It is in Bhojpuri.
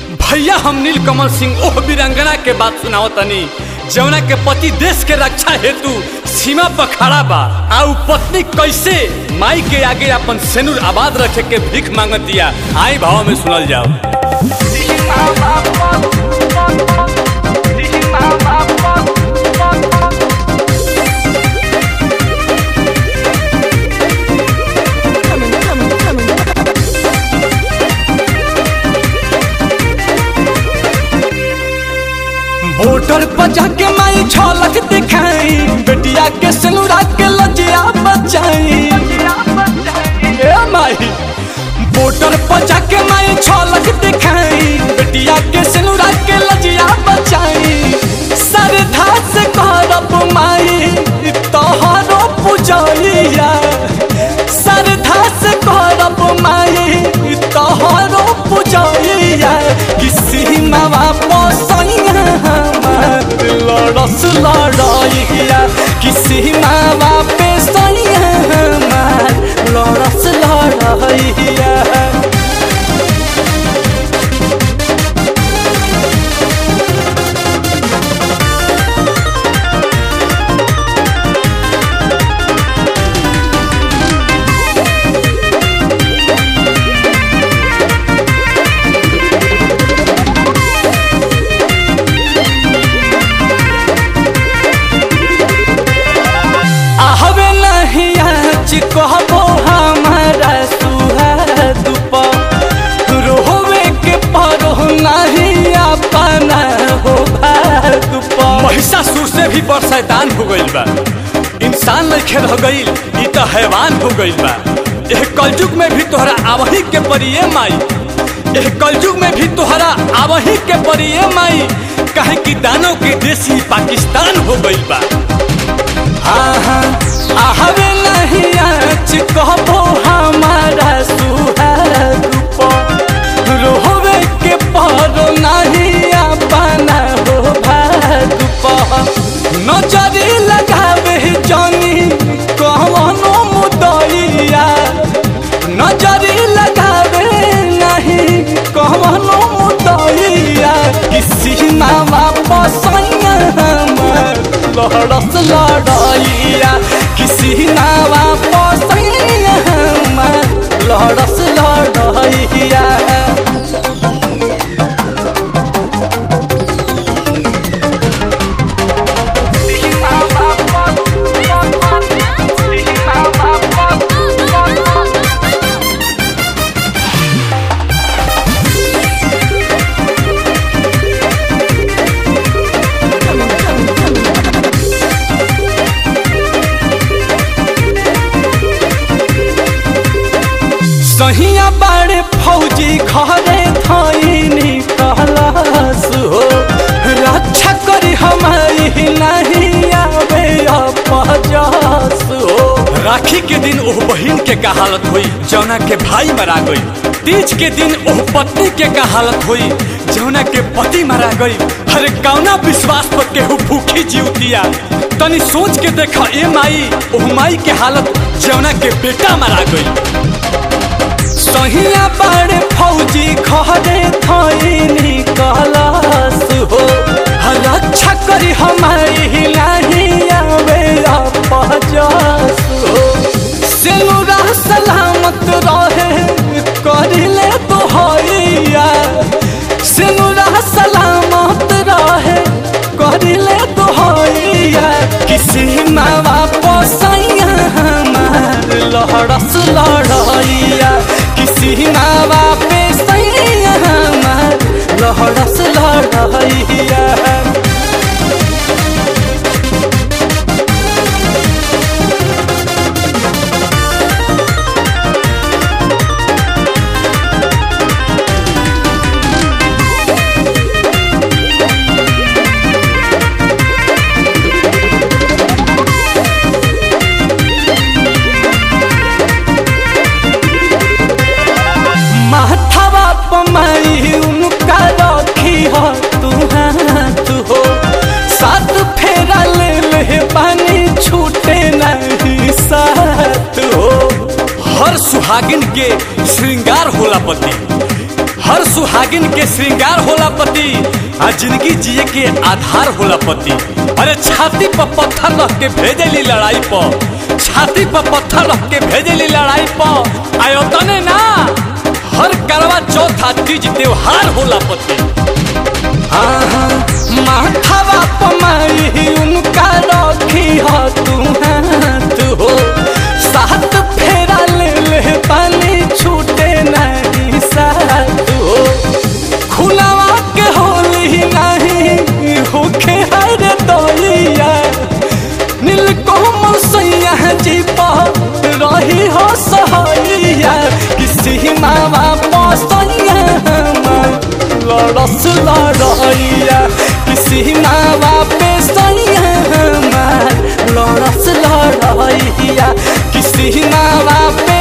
भैया हम नील कमल सिंह ओह वीरांगना के बात सुनाओ तनी जौना के पति देश के रक्षा हेतु सीमा पर खड़ा बा आ उ पत्नी कैसे माई के आगे अपन सेनुर आबाद रखे के भीख मांगत दिया आई भाव में सुनल जाओ होटल पर जाके माई झलक दिखाई बेटिया के सिनुरा के लजिया बचाई ए माई बोटर पर जाके माई झलक दिखाई बेटिया के सिनुरा के लजिया बचाई सरधा से करब माई तोहरो पूजैया सरधा से करब माई तोहरो पूजैया किसी मावा पोसैया हमार लड़स लड़ैया किसी मावा पे सैया हमार लड़स लड़ैया आहबे नहीं आज कहबो हमारा सुहाद पर रोवे के परो नहीं अपना हो भाग पर महिषासुर से भी बड़ शैतान हो गईल बा इंसान लखे रह गईल ई तो हैवान हो गईल बा एह कलयुग में भी तोहरा आवही के परिये माई एह कलयुग में भी तोहरा आवही के परिये माई काहे कि दानव के देश ही पाकिस्तान हो गईल बा आहबे नहीं आज कहबो हमारा सुहाग पर रोवे के परो नहीं अपना हो भाग पर नजरी लगावे जानी कहवनो मुदैया नजरी लगावे नहीं कहवनो मुदैया किसी मावा पसैया हमार लड़स लड़ैया किसी नावा पसैया हमार लड़स लड़ैया सहिया बाड़े फौजी घरे थैनी कहलास हो रक्षा करी हमारी नहीं आवे अपजस हो राखी के दिन ओह बहिन के का हालत हुई जौना के भाई मरा गई तीज के दिन ओह पत्नी के का हालत हुई जौना के पति मरा गई हर कौना विश्वास पर केहू भूखी जीवतिया तनी सोच के देखा ए माई ओह माई के हालत जौना के बेटा मरा गई सहिया बाड़े फौजी घरे थैनी कहलास हो रक्षा करी हमारी नहीं आवे अपजस हो सेनुरा सलामत रहे करिले तो हैया सेनुरा सलामत रहे करिले तो हैया किसी मावा पोसैया हमार लहरस लड़ैया किसी मावा पे सैया हमार लहरस लड़ैया माथावा पमाई उनका रखी हो तू हाथ हो साथ फेरा ले ले पानी छूटे नहीं साथ हो हर सुहागिन के श्रृंगार होला पति हर सुहागिन के श्रृंगार होला पति आ जिंदगी जिए के आधार होला पति अरे छाती पर पत्थर रख के भेजली लड़ाई पर छाती पर पत्थर रख के भेजली लड़ाई पर आयो तने ना हर करवा चौथा तीज त्योहार होला पति माथावा पमाई उनका रखी हो तू हाथ हो साथ फेरा ले ले पानी छूटे नहीं साथ हो खुलावा के होली नहीं होखे हर दोइया नील कोमल सैया जी पर रही हो सहैया किसी मावा पसैया लड़स लड़ैया किसी मावा पे सैया लड़स लड़ैया किसी मावा पे